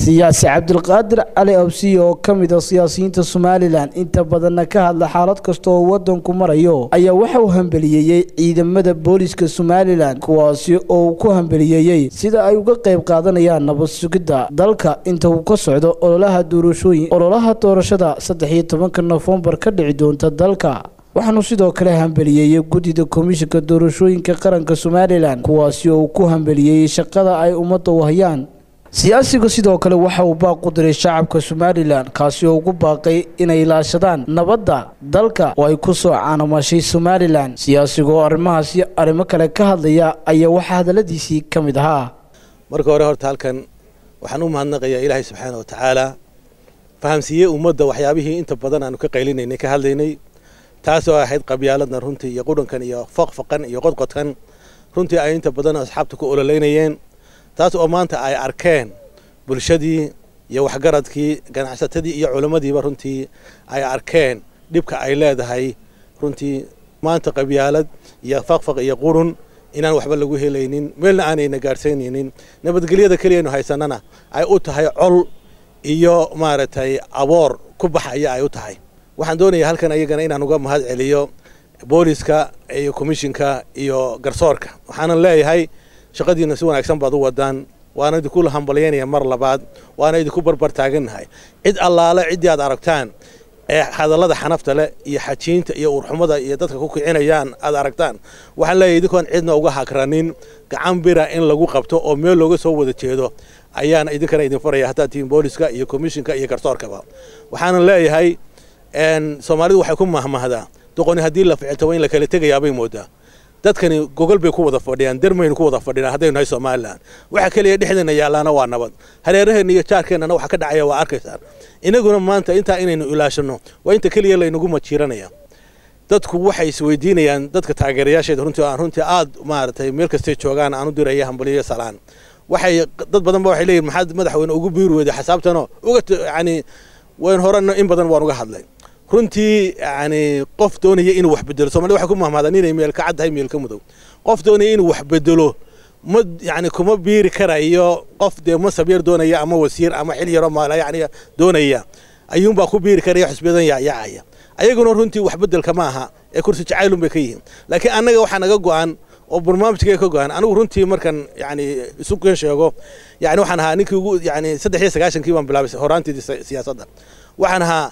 siyaasi cabdilqaadir cali awsiye oo ka mid a siyaasiyiinta somalilan inta badanna ka hadla xaalad kasta oo wadanku marayo ayaa waxa uu hambeliyeeyey ciidamada booliska somalilan kuwaasi oo uu ku hambeliyeeyey sida ay uga qayb qaadanayaan nabad sugidda dalka inta uu ka socdo ololaha doorashooyin ololaha doorashada saddex iyo tobanka nofembar ka dhici doonta dalka waxaanu sidoo kale hambeliyeeyey guddida komishinka doorashooyinka qaranka somalilan kuwaasi oo uu ku hambeliyeeyey shaqada ay ummadda u hayaan siyaasigu sidoo kale waxa uu baaq u diray shacabka somalilan kaasi oo ugu baaqay inay ilaashadaan nabadda dalka oo ay ku soo caanamashay somalilan siyaasigu oo arrimahaasi arrimo kale ka hadlaya ayaa waxaa hadalladiisii ka mid ahaa marka hore horta halkan waxaan u mahadnaqayaa ilaahay subxaana wa tacaala fahamsiiyey ummadda waxyaabihii inta badan aanu ka qaylinaynay ka hadlaynay taasoo ahayd qabyaaladna runtii iyo qudhankan iyo faqfaqan iyo qodqodkan runtii ay inta badan asxaabta ku ololeynayeen taas oo maanta ay arkeen bulshadii iyo waxgaradkii ganacsatadii iyo culammadiiba runtii ay arkeen dhibka ay leedahay runtii maanta qabyaalad iyo faqfaq iyo qurun inaan waxba lagu helaynin meelna aanayna gaadhsaynaynin nabadgelyada keliyaynu haysanana ay u tahay col iyo maaragtay aboor ku baxaya ay u tahay waxaan doonayaa halkan ayagana inaan uga mahad celiyo booliska iyo komishinka iyo garsoorka waxaanan leeyahay shaqadiina si wanaagsan baad u wadaan waana idinku hambalyaynaya mar labaad waana idinku barbar taagannahay cid allaale ciddii aad aragtaan ee hadallada xanafta leh iyo xajiinta iyo urxumada iyo dadka ku kicinayaan aad aragtaan waxaan leeyahay idinkoon cidna uga hakranin gacan bira in lagu qabto oo meel looga soo wada jeedo ayaana idinkana idin faraya haddaad tihiin booliska iyo komishinka iyo garsoorkaba waxaanan leeyahay soomaalidu waxay ku mahmahdaa doqoni haddii la ficilto waa in la kala tegayaabay moodaa dadkani gogol bay ku wada fadhiyaan dermaynu ku wada fadhinaa haddaynu nahay somalilan waxa keliya dhexdeena yaallaana waa nabad hareeraheenna iyo jaarkeennana waxa ka dhacaya waa arkaysaan inaguna maanta intaa inaynu ilaashano waa inta keliya laynagu majiiranaya dadku waxay isweydiinayaan dadka taageerayaasheeda runtii aan runtii aad maaragtay meel kastay joogaan aan u diraya hambaliyo salaan waxay dad badan ba waxay leeyihin maxaad madaxweyne ugu biiri weyday xasaabtanoo uga yani wayn horena in badan waan uga hadlay runtii yani qof doonaya inuu wax bedelo somalida waxay ku mahmaadaan inay meel ka cad tahay meel ka mudow qof doonaya inuu wax bedelo ma yani kuma biiri karayo qof dee masab yar doonaya ama wasiir ama xil yaroo maala yani doonaya ayuunbaa ku biiri karaya xusbiyadan yaacaya ayaguna runtii wax bedelka ma aha ee kursi jacaylun bay ka yihiin laakiin annaga waxaa naga go-an oo barnaamijkayga ka go-an anigu runtii markan yani isu kan sheego yani waxaan ahaa ninkii ugu yani saddex iyo sagaashankii baan bilaabay horaanteedii siyaasadda waxaan ahaa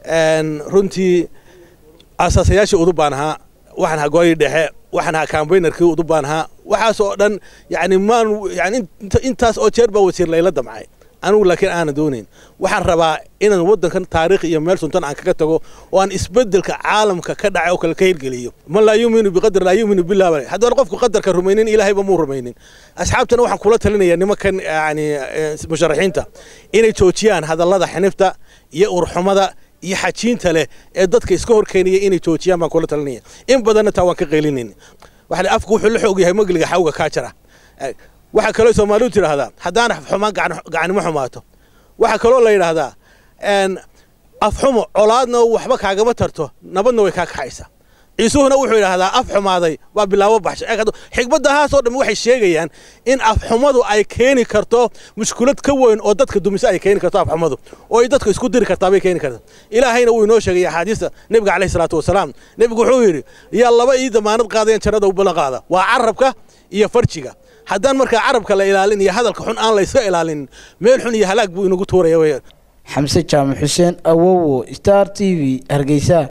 runtii asaasayaashii udub baan ahaa waxaan ahaa gooyii dhexe waxaan ahaa kambaynarkii udub baan ahaa waxaas oo dhan yani maan yani intaas oo jeer baa wasiir layla damcay anigu laakiin aanan doonayn waxaan rabaa inaan waddankan taariikh iyo meel suntan aan kaga tago oo aan isbeddelka caalamka ka dhacay oo kale ka hirgeliyo man laa yuuminu biqadar laa yuuminu billah bale haddaan qofku qadarka rumaynin ilaahayba muu rumaynin asxaabtana waxaan kula talinayaa nimankan yani musharaxiinta inay joojiyaan hadallada xinifta iyo urxumada iyo xajiinta leh ee dadka iska horkeenaya inay joojiyaan baan kula talinaya in badanna taa waan ka qaylinayna waxa afku wuxuu la xoog yahay magliga xawga kaa jira waxaa kaloo soomaalidu tidhaahdaa haddaana xumaan gacanimo xumaato waxaa kaloo la yidhaahdaa afxumo colaadna waxba kaagama tarto nabadna way kaa kaxaysa ciisuhuna wuxuu yidhaahdaa af xumaaday waa bilaabo baxsha xigmaddahaasoo dhan waxay sheegayaan in afxumadu ay keeni karto mushkulad ka weyn oo dadka dumise ay keeni karto afxumadu oo ay dadka isku diri kartaa bay keeni karta ilaahayna wuu inoo sheegay axaadiista nebiga caleyhi salaatu wasalaam nebigu wuxuu yidhi yaa laba ii damaanad qaadayan jannada u ballan qaada waa carabka iyo farjiga haddaan markaa carabka la ilaalin iyo hadalka xun aan layska ilaalinin meel xun iyo halaag buu inagu tuuraya weyaan xamse jaamac xuseen awowo star t v hargeysa